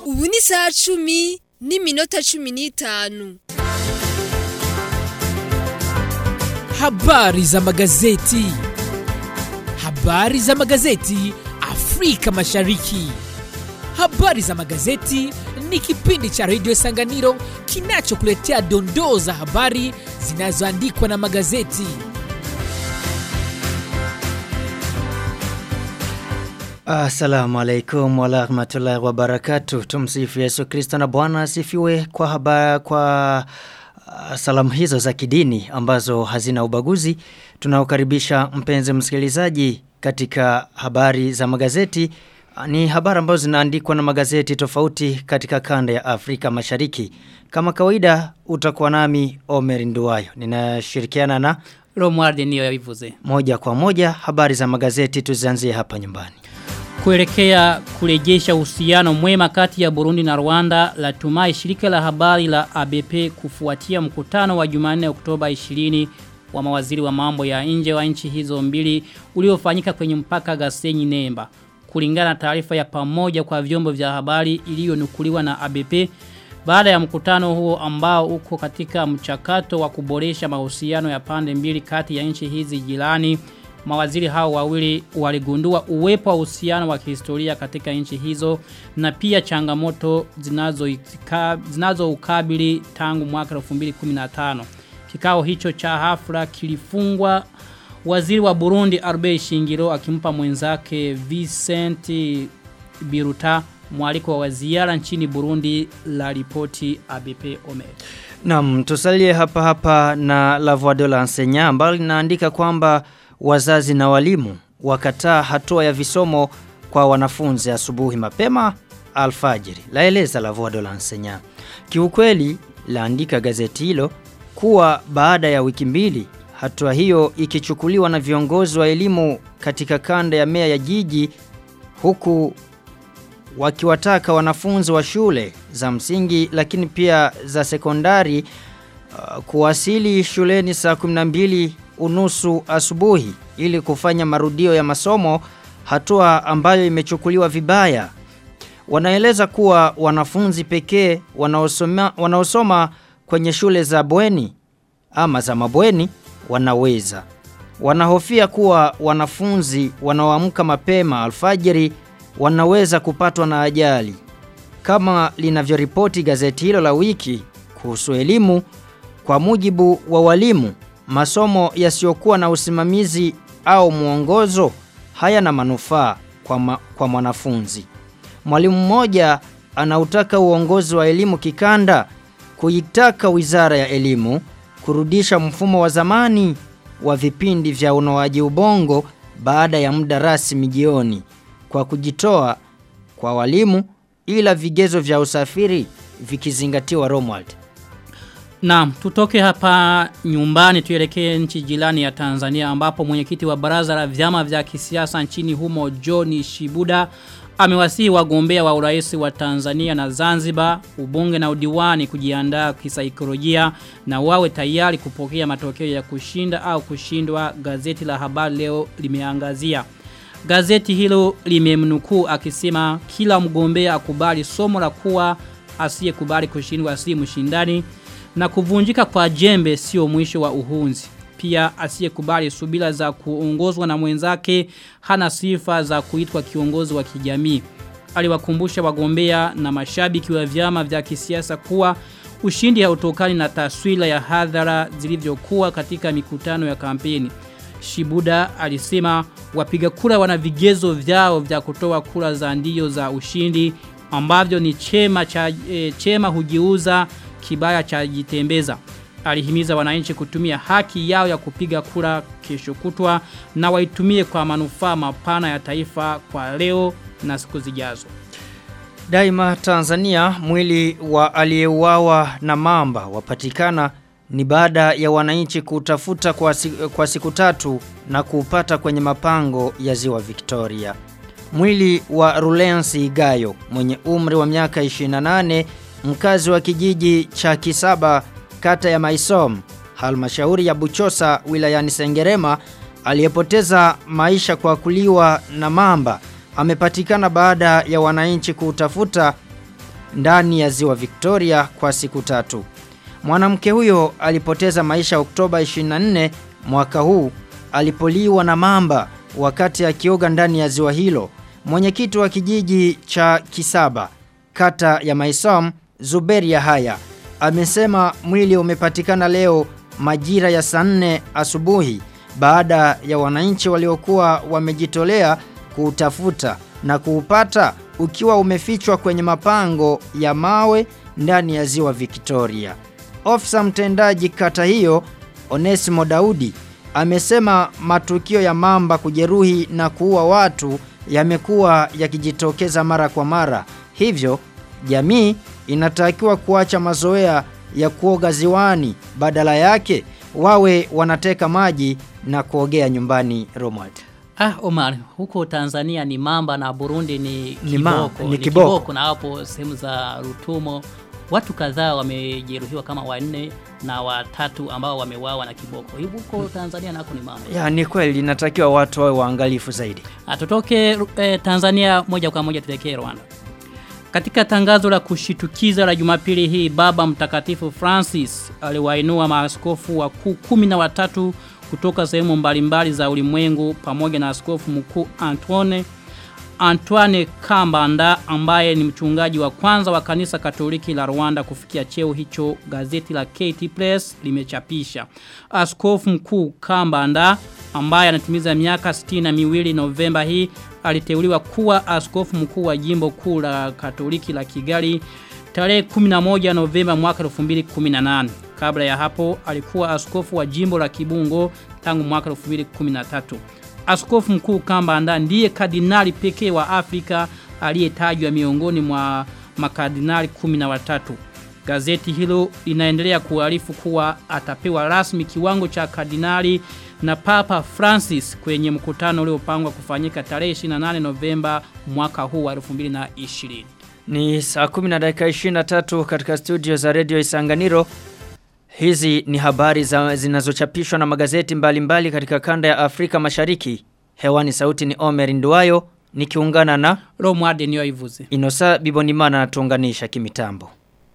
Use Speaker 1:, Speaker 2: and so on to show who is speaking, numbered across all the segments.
Speaker 1: ubu ni saa cumi n'iminota cumi n'itanu
Speaker 2: Habari za magazeti. Habari za magazeti Afrika Mashariki. Habari za magazeti ni kipindi cha redio Sanganiro kinachokuletea dondoo za habari zinazoandikwa na magazeti.
Speaker 3: Assalamu alaikum warahmatullahi wabarakatuh. Tumsifu Yesu Kristo na Bwana asifiwe kwa haba, kwa uh, salamu hizo za kidini ambazo hazina ubaguzi. Tunaokaribisha mpenzi msikilizaji katika habari za magazeti. Ni habari ambazo zinaandikwa na magazeti tofauti katika kanda ya Afrika Mashariki. Kama kawaida utakuwa nami Omer Nduwayo. Ninashirikiana na
Speaker 4: Romualde niyo yabivuze.
Speaker 3: moja kwa moja habari za magazeti tuzianzie hapa nyumbani.
Speaker 4: Kuelekea kurejesha uhusiano mwema kati ya Burundi na Rwanda latumai shirika la habari la ABP kufuatia mkutano wa Jumanne Oktoba 20 wa mawaziri wa mambo ya nje wa nchi hizo mbili uliofanyika kwenye mpaka Gasenyi Nemba. Kulingana na taarifa ya pamoja kwa vyombo vya habari iliyonukuliwa na ABP baada ya mkutano huo ambao uko katika mchakato wa kuboresha mahusiano ya pande mbili kati ya nchi hizi jirani mawaziri hao wawili waligundua uwepo wa uhusiano wa kihistoria katika nchi hizo na pia changamoto zinazo zinazo ukabili tangu mwaka 2015 kikao hicho cha hafla kilifungwa waziri wa Burundi Albert Shingiro akimpa mwenzake Vincent Biruta mwaliko wa ziara nchini Burundi la ripoti ABP Omer.
Speaker 3: Naam, tusalie hapa hapa na La Voix de l'Enseignant ambalo linaandika kwamba wazazi na walimu wakataa hatua ya visomo kwa wanafunzi asubuhi mapema alfajiri. Laeleza La Voix de l'Enseignant. Kiukweli laandika gazeti hilo kuwa baada ya wiki mbili hatua hiyo ikichukuliwa na viongozi wa elimu katika kanda ya mea ya jiji huku wakiwataka wanafunzi wa shule za msingi lakini pia za sekondari uh, kuwasili shuleni saa 12 unusu asubuhi ili kufanya marudio ya masomo hatua ambayo imechukuliwa vibaya. Wanaeleza kuwa wanafunzi pekee wanaosoma, wanaosoma kwenye shule za bweni ama za mabweni wanaweza. Wanahofia kuwa wanafunzi wanaoamka mapema alfajiri wanaweza kupatwa na ajali. Kama linavyoripoti gazeti hilo la wiki kuhusu elimu, kwa mujibu wa walimu, masomo yasiyokuwa na usimamizi au mwongozo hayana manufaa kwa, ma, kwa mwanafunzi. Mwalimu mmoja anautaka uongozi wa elimu kikanda kuitaka Wizara ya Elimu kurudisha mfumo wa zamani wa vipindi vya unoaji ubongo baada ya muda rasmi jioni kwa kujitoa kwa walimu ila vigezo vya usafiri vikizingatiwa Romwald.
Speaker 4: Naam, tutoke hapa nyumbani tuelekee nchi jirani ya Tanzania ambapo mwenyekiti wa baraza la vyama vya kisiasa nchini humo John Shibuda amewasihi wagombea wa urais wa Tanzania na Zanzibar, ubunge na udiwani kujiandaa kisaikolojia na wawe tayari kupokea matokeo ya kushinda au kushindwa gazeti la habari leo limeangazia. Gazeti hilo limemnukuu akisema kila mgombea akubali somo la kuwa asiyekubali kushindwa si mshindani na kuvunjika kwa jembe sio mwisho wa uhunzi. Pia asiyekubali subira za kuongozwa na mwenzake hana sifa za kuitwa kiongozi wa kijamii. Aliwakumbusha wagombea na mashabiki wa vyama vya kisiasa kuwa ushindi hautokani na taswira ya hadhara zilivyokuwa katika mikutano ya kampeni. Shibuda alisema wapiga kura wana vigezo vyao vya kutoa kura za ndio za ushindi ambavyo ni chema cha e, chema hujiuza kibaya cha jitembeza. Alihimiza wananchi kutumia haki yao ya kupiga kura kesho kutwa na waitumie kwa manufaa mapana ya taifa kwa leo na siku zijazo.
Speaker 3: Daima Tanzania mwili wa aliyeuawa na mamba wapatikana ni baada ya wananchi kutafuta kwa, si, kwa siku tatu na kuupata kwenye mapango ya ziwa Victoria. Mwili wa Rulensi Igayo mwenye umri wa miaka 28 mkazi wa kijiji cha Kisaba kata ya Maisom halmashauri ya Buchosa wilayani Sengerema aliyepoteza maisha kwa kuliwa na mamba amepatikana baada ya wananchi kutafuta ndani ya ziwa Victoria kwa siku tatu. Mwanamke huyo alipoteza maisha Oktoba 24 mwaka huu alipoliwa na mamba wakati akioga ndani ya ziwa hilo. Mwenyekiti wa kijiji cha Kisaba, kata ya Maisom, Zuberi Yahaya, amesema mwili umepatikana leo majira ya saa 4 asubuhi baada ya wananchi waliokuwa wamejitolea kuutafuta na kuupata ukiwa umefichwa kwenye mapango ya mawe ndani ya ziwa Victoria. Ofisa mtendaji kata hiyo Onesimo Daudi amesema matukio ya mamba kujeruhi na kuua watu yamekuwa yakijitokeza mara kwa mara. Hivyo jamii inatakiwa kuacha mazoea ya kuoga ziwani, badala yake wawe wanateka maji na kuogea nyumbani Romad.
Speaker 4: Ah, Omar, huko Tanzania ni mamba na Burundi ni
Speaker 3: Ni ma-
Speaker 4: kiboko.
Speaker 3: ni kiboko.
Speaker 4: na hapo sehemu za Rutumo watu kadhaa wamejeruhiwa kama wanne na watatu ambao wameuawa na kiboko. Hivi huko Tanzania nako ni mamba.
Speaker 3: Ya ni kweli inatakiwa watu wawe waangalifu zaidi.
Speaker 4: Atutoke eh, Tanzania moja kwa moja tuelekee Rwanda. Katika tangazo la kushitukiza la Jumapili hii Baba Mtakatifu Francis aliwainua maaskofu wakuu kumi na watatu kutoka sehemu mbalimbali za ulimwengu pamoja na askofu mkuu Antoine Antoine Kambanda ambaye ni mchungaji wa kwanza wa kanisa Katoliki la Rwanda kufikia cheo hicho gazeti la KT Press limechapisha. Askofu mkuu Kambanda ambaye anatimiza miaka 62 miwili Novemba hii aliteuliwa kuwa askofu mkuu wa jimbo kuu la Katoliki la Kigali tarehe 11 Novemba mwaka 2018. Kabla ya hapo alikuwa askofu wa jimbo la Kibungo tangu mwaka 2013. Askofu mkuu Kambanda ndiye kardinali pekee wa Afrika aliyetajwa miongoni mwa makardinali 13. Gazeti hilo linaendelea kuarifu kuwa atapewa rasmi kiwango cha kardinali na Papa Francis kwenye mkutano uliopangwa kufanyika tarehe 28 Novemba mwaka huu wa 2020.
Speaker 3: Ni saa 10 na dakika 23 katika studio za Radio Isanganiro. Hizi ni habari za zinazochapishwa na magazeti mbalimbali mbali katika kanda ya Afrika Mashariki. Hewani sauti ni Omer Nduwayo nikiungana na
Speaker 4: Romwade niyo ivuze.
Speaker 3: Inosa Bibonimana natuunganisha kimitambo.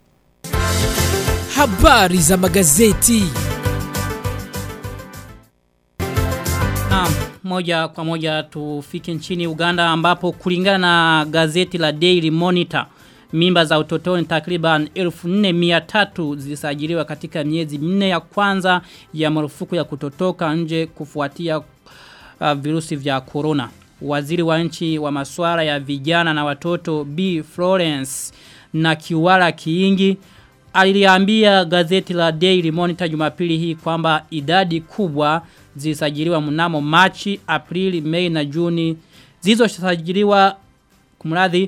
Speaker 2: Habari za magazeti.
Speaker 4: Naam, moja kwa moja tufike nchini Uganda ambapo kulingana na gazeti la Daily Monitor mimba za utotoni takriban 1400 zilisajiliwa katika miezi minne ya kwanza ya marufuku ya kutotoka nje kufuatia uh, virusi vya corona. Waziri wa nchi wa masuala ya vijana na watoto B Florence na Kiwala Kiingi aliliambia gazeti la Daily Monitor Jumapili hii kwamba idadi kubwa zilisajiliwa mnamo Machi, Aprili, Mei na Juni zilizosajiliwa kumradhi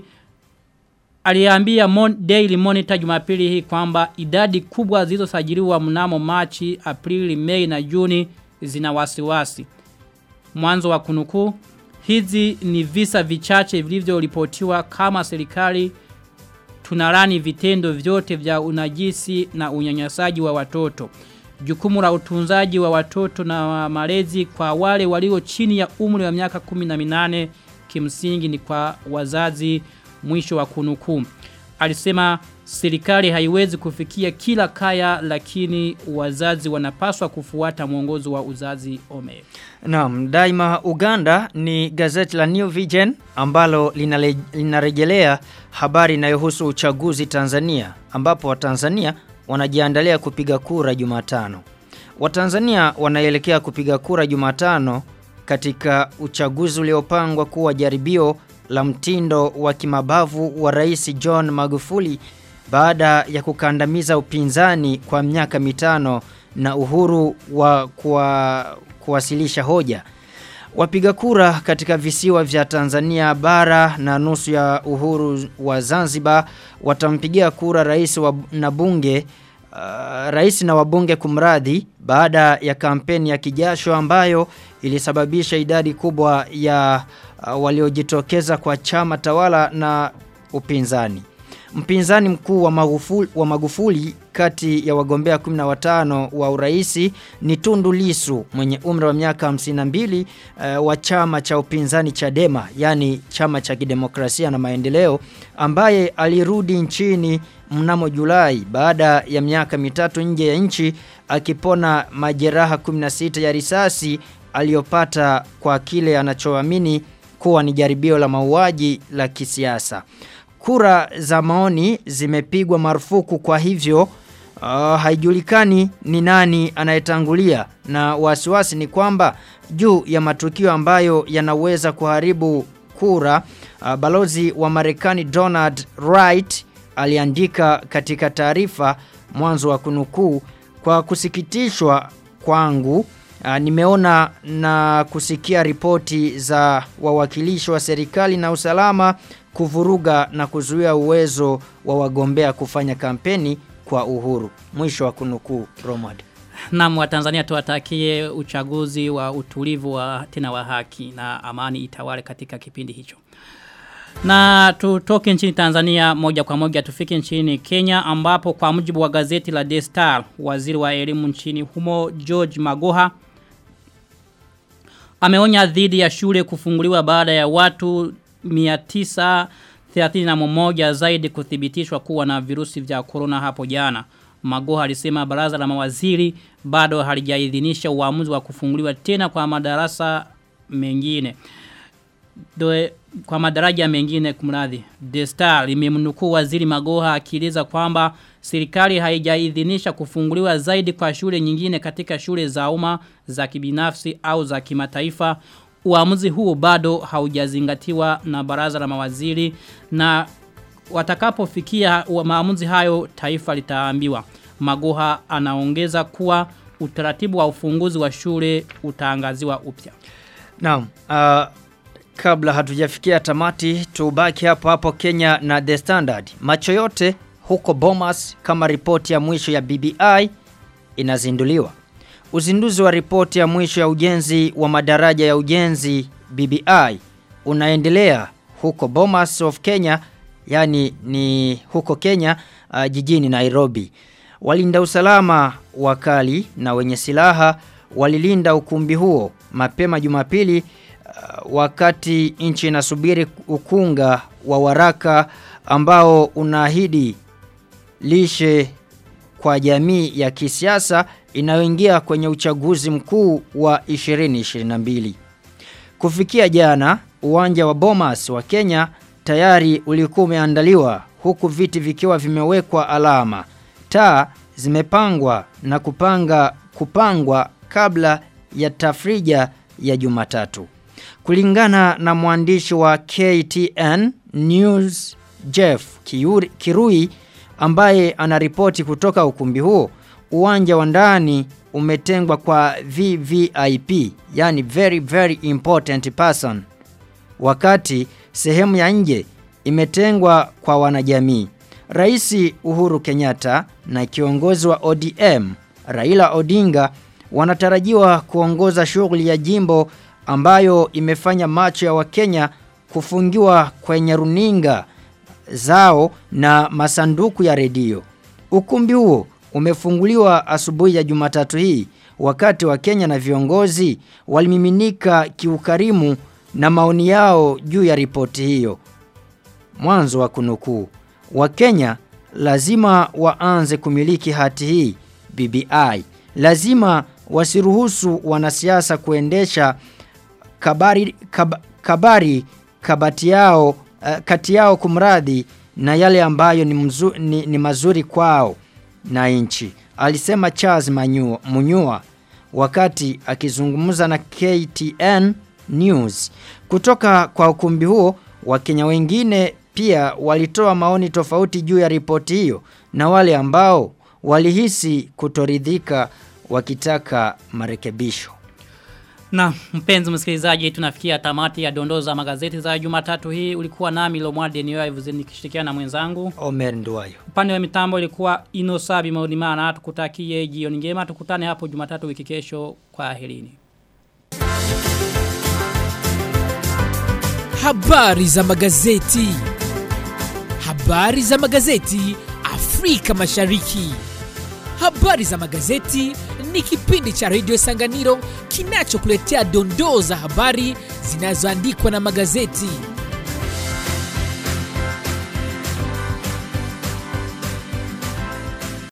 Speaker 4: aliambia Mon Daily Monitor Jumapili hii kwamba idadi kubwa zilizosajiliwa mnamo Machi, Aprili, Mei na Juni zina wasiwasi. Mwanzo wa kunukuu hizi ni visa vichache vilivyoripotiwa kama serikali tunarani vitendo vyote vya unajisi na unyanyasaji wa watoto. Jukumu la utunzaji wa watoto na malezi kwa wale walio chini ya umri wa miaka 18 kimsingi ni kwa wazazi mwisho wa kunukuu. Alisema serikali haiwezi kufikia kila kaya lakini wazazi wanapaswa kufuata mwongozo wa uzazi ome.
Speaker 3: Naam, daima Uganda ni gazeti la New Vision ambalo linale, linarejelea habari inayohusu uchaguzi Tanzania ambapo Watanzania wanajiandalia kupiga kura Jumatano. Watanzania wanaelekea kupiga kura Jumatano katika uchaguzi uliopangwa kuwa jaribio la mtindo wa kimabavu wa Rais John Magufuli baada ya kukandamiza upinzani kwa miaka mitano na uhuru wa kuwa, kuwasilisha hoja. Wapiga kura katika visiwa vya Tanzania bara na nusu ya uhuru wa Zanzibar watampigia kura rais wa, na bunge uh, rais na wabunge kumradhi baada ya kampeni ya kijasho ambayo ilisababisha idadi kubwa ya uh, waliojitokeza kwa chama tawala na upinzani. mpinzani mkuu wa Magufuli, wa Magufuli kati ya wagombea 15 wa uraisi ni Tundu Lisu mwenye umri wa miaka 52 uh, wa chama cha upinzani Chadema yani chama cha kidemokrasia na maendeleo ambaye alirudi nchini mnamo Julai baada ya miaka mitatu nje ya nchi akipona majeraha 16 ya risasi aliyopata kwa kile anachoamini kuwa ni jaribio la mauaji la kisiasa. Kura za maoni zimepigwa marufuku kwa hivyo uh, haijulikani ni nani anayetangulia na wasiwasi ni kwamba juu ya matukio ambayo yanaweza kuharibu kura uh, balozi wa Marekani Donald Wright aliandika katika taarifa mwanzo wa kunukuu kwa kusikitishwa kwangu Uh, nimeona na kusikia ripoti za wawakilishi wa serikali na usalama kuvuruga na kuzuia uwezo wa wagombea kufanya kampeni kwa uhuru. Mwisho wa kunukuu Romad.
Speaker 4: Naam wa Tanzania tuwatakie uchaguzi wa utulivu wa tena wa haki na amani itawale katika kipindi hicho. Na tutoke nchini Tanzania moja kwa moja tufike nchini Kenya ambapo kwa mujibu wa gazeti la The Star waziri wa elimu nchini humo George Magoha ameonya dhidi ya shule kufunguliwa baada ya watu 931 zaidi kuthibitishwa kuwa na virusi vya corona hapo jana. Magoha alisema baraza la mawaziri bado halijaidhinisha uamuzi wa kufunguliwa tena kwa madarasa mengine. Doe, kwa madaraja mengine kumradhi. The Star limemnukuu waziri Magoha akieleza kwamba serikali haijaidhinisha kufunguliwa zaidi kwa shule nyingine katika shule za umma za kibinafsi au za kimataifa. Uamuzi huu bado haujazingatiwa na baraza la mawaziri na watakapofikia maamuzi hayo taifa litaambiwa. Magoha anaongeza kuwa utaratibu wa ufunguzi wa shule utaangaziwa upya.
Speaker 3: Naam, uh, kabla hatujafikia tamati tubaki hapo hapo Kenya na The Standard. Macho yote huko Bomas kama ripoti ya mwisho ya BBI inazinduliwa. Uzinduzi wa ripoti ya mwisho ya ujenzi wa madaraja ya ujenzi BBI unaendelea huko Bomas of Kenya, yani ni huko Kenya uh, jijini Nairobi. Walinda usalama wakali na wenye silaha walilinda ukumbi huo mapema Jumapili uh, wakati nchi inasubiri ukunga wa waraka ambao unaahidi lishe kwa jamii ya kisiasa inayoingia kwenye uchaguzi mkuu wa 2022. Kufikia jana, uwanja wa Bomas wa Kenya tayari ulikuwa umeandaliwa huku viti vikiwa vimewekwa alama. Taa zimepangwa na kupanga kupangwa kabla ya tafrija ya Jumatatu. Kulingana na mwandishi wa KTN News Jeff Kiuri, Kirui ambaye anaripoti kutoka ukumbi huo, uwanja wa ndani umetengwa kwa VVIP, yani very very important person. Wakati sehemu ya nje imetengwa kwa wanajamii. Rais Uhuru Kenyatta na kiongozi wa ODM Raila Odinga wanatarajiwa kuongoza shughuli ya jimbo ambayo imefanya macho ya Wakenya kufungiwa kwenye runinga zao na masanduku ya redio. Ukumbi huo umefunguliwa asubuhi ya Jumatatu hii wakati wa Kenya na viongozi walimiminika kiukarimu na maoni yao juu ya ripoti hiyo. Mwanzo wa kunukuu. Wakenya lazima waanze kumiliki hati hii BBI. Lazima wasiruhusu wanasiasa kuendesha kabari, kab, kabari kabati yao uh, kati yao kumradhi na yale ambayo ni, mzu, ni, ni mazuri kwao na nchi. Alisema Charles Manyua, Munyua wakati akizungumza na KTN News. Kutoka kwa ukumbi huo, Wakenya wengine pia walitoa maoni tofauti juu ya ripoti hiyo na wale ambao walihisi kutoridhika wakitaka marekebisho.
Speaker 4: Na mpenzi msikilizaji tunafikia tamati ya dondoo za magazeti za Jumatatu hii ulikuwa nami Lomwade Niyoivuze nikishirikiana na mwenzangu
Speaker 3: Omer Nduwayo.
Speaker 4: upande wa mitambo ilikuwa Inosabi Maudimana tukutakie jioni njema tukutane hapo Jumatatu wiki kesho kwa helini.
Speaker 2: Habari za magazeti. Habari Habari za magazeti Afrika Mashariki. Habari za magazeti ni kipindi cha redio Sanganiro kinachokuletea dondoo za habari zinazoandikwa na magazeti.